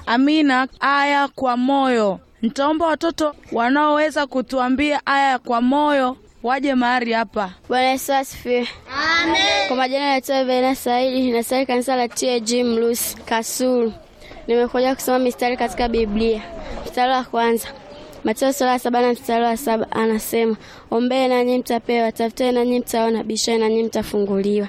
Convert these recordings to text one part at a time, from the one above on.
Amina. Aya kwa moyo. Nitaomba watoto wanaoweza kutuambia aya kwa moyo waje mahali hapa. Bwana Yesu asifiwe. Amen. Kwa majina naitwa Bena Saidi, nasali kanisa la TAG Mlusi Kasulu. Nimekuja kusoma mistari katika Biblia. Mstari wa kwanza Mateo sura ya saba na mstari wa saba anasema, ombee nanyi mtapewa, tafuteni nanyi mtaona, bisheni nanyi mtafunguliwa.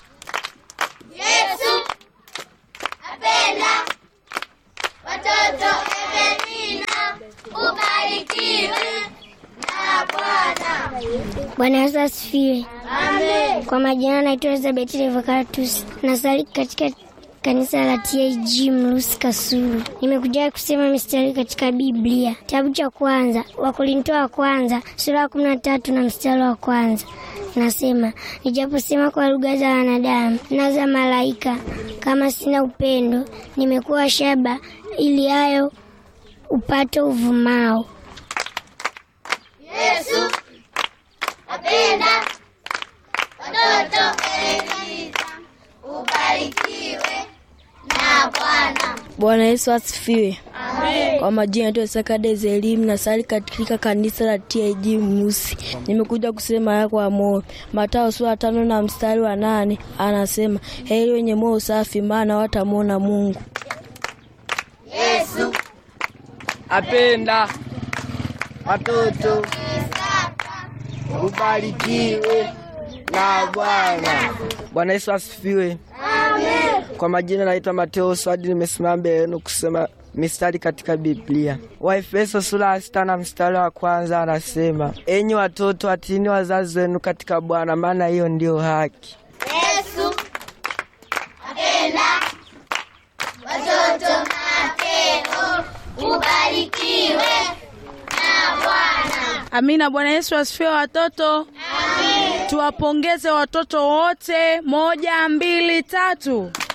Yesu apenda watoto. Evelina ubarikiwe na Bwana. Bwana Yesu asifiwe. Amen. Kwa majina naitwa Elizabeth Revocatus, nasali katika kanisa la TAG Mlusi Kasulu. Nimekuja kusema mistari katika Biblia, kitabu cha kwanza Wakorinto wa kwanza sura ya kumi na tatu na mstari wa kwanza nasema, nijaposema kwa lugha za wanadamu na za malaika, kama sina upendo, nimekuwa shaba ili hayo upate uvumao. Yesu apenda watoto. Evelina ubarikiwe na Bwana. Bwana Yesu asifiwe. Kwa majina yetu Sakades elimu na sali katika kanisa la TIG Musi. Nimekuja kusema haya kwa moyo. Matao sura tano na mstari wa nane anasema heri wenye moyo safi, maana watamwona Mungu. Yesu apenda watoto. Ubarikiwe na Bwana. Bwana Yesu asifiwe. Kwa majina naitwa Mateo Swadi, nimesimama mbele yenu kusema mistari katika Biblia. Waefeso sura ya sita na mstari wa kwanza anasema, enyi watoto watiini wazazi wenu katika Bwana, maana hiyo ndiyo haki. Yesu apenda watoto. Mateo ubarikiwe na Bwana. Amina. Bwana Yesu asifiwe watoto. Tuwapongeze watoto wote. Moja, mbili, tatu.